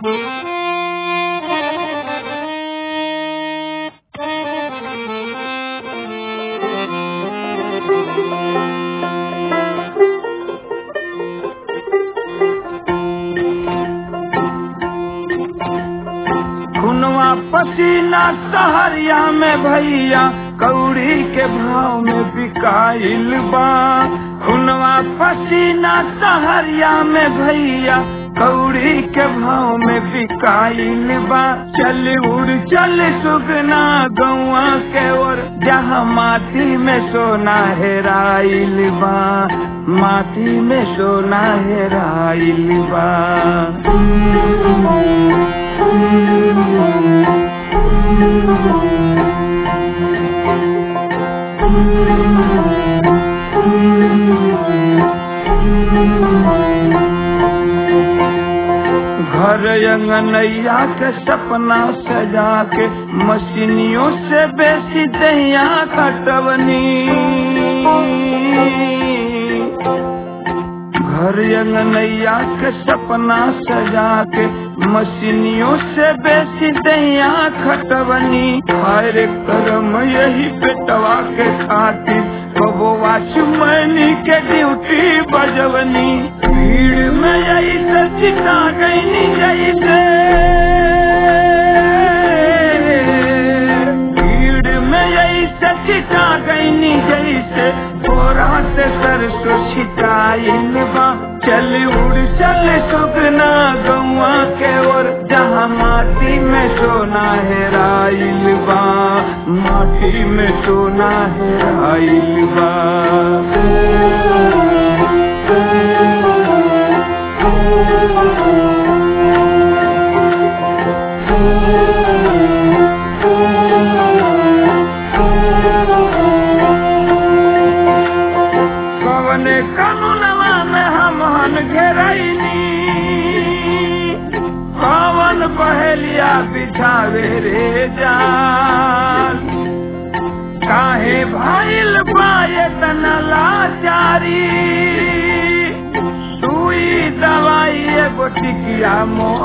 खुनवा पसीना सहरिया में भैया कौड़ी के भाव में बिकाइल बा खुनवा पसीना सहरिया में भैया कौड़ी के भाव में बिकाइल बा चल उड़ चल सुगना गौआ के ओर जहाँ माटी में सोना हेराइल बा माटी में सोना हेराइल बा घर अंगनैया के सपना सजा के मशीनियों से बेसी दहिया कटवनी घर अंगनैया के सपना सजा के मशीनियों से बेसी दहिया खटवनी हर कर्म यही पेटवा के खातिर कबो वाचमैनी के ड्यूटी बजवनी भीड़ में यही से चिता गईनी जैसे भीड़ में यही से चिता गईनी जैसे बोरा से सरसों छिटाइल बा चल उड़ चल सुगना गौआ के ओर जहाँ माटी में सोना हेराइल बा माटी में सोना हेराइल बा कवने कानूनवा में हमहन घेरैनी कवन पहलिया बिछावे रे जान काहे भाईल पाए तना लाचारी सुई दवाई एगो टिकिया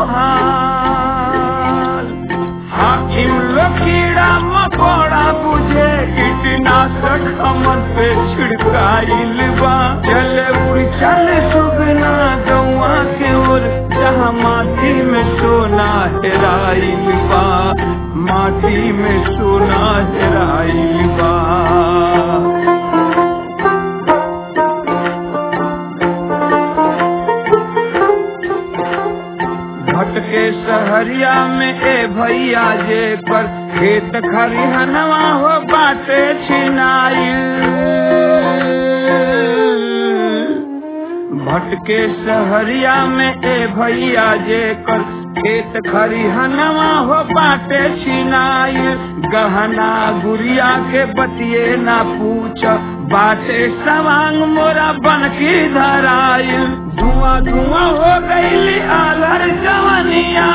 मोहाल हाकिम लोग कीड़ा मकोड़ा बुझे कीटनाशक हमन पे छिड़काइल बा चले उड़ चले सुगना गौआ के ओर जहाँ माटी में सोना हेराइल बा माटी में सोना हेराइल बा भटके सहरिया में ए भैया जे पर खेत खरिहनवा हो बाटे छिनाइल भटके सहरिया में ए भैया जे कर खेत खरिहनवा हो बाटे छिनाइल गहना गुड़िया के बतिए ना पूछ बाटे सवांग मोरा बनकी धराइल धुआं धुआं हो गईली आलर जवनिया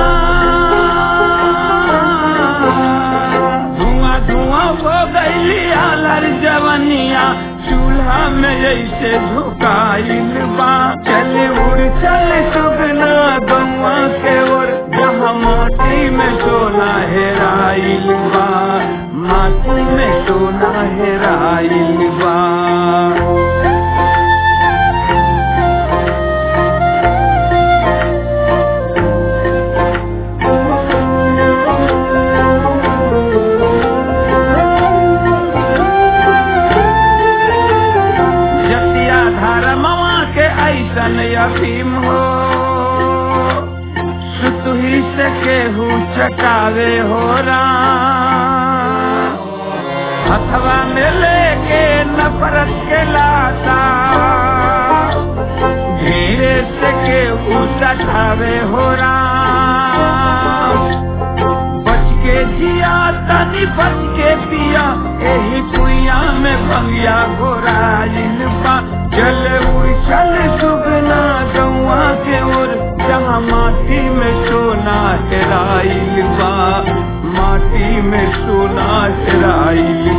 धुआं धुआं हो गईली आलर जवनिया चूल्हा में जैसे झुकाइल बा चल उड़ चल सुगना गौआ के ओर जहाँ माटी में सोना हेराइल बा माटी में सोना हेराइल बा जतिया धर्मवा के ऐसन अफीम हो सुतुही से केहू चकावे हो राम हथवा में लेके नफरत के लाता धीरे से केहू सठावे हो राम बच के जिया तनी बच के पिया एही कुइया में भंगिया घोराइल बा चल उड़ चल सुगना गौआ के ओर जहाँ माटी में सोना हेराइल बा माटी में सोना हेराइल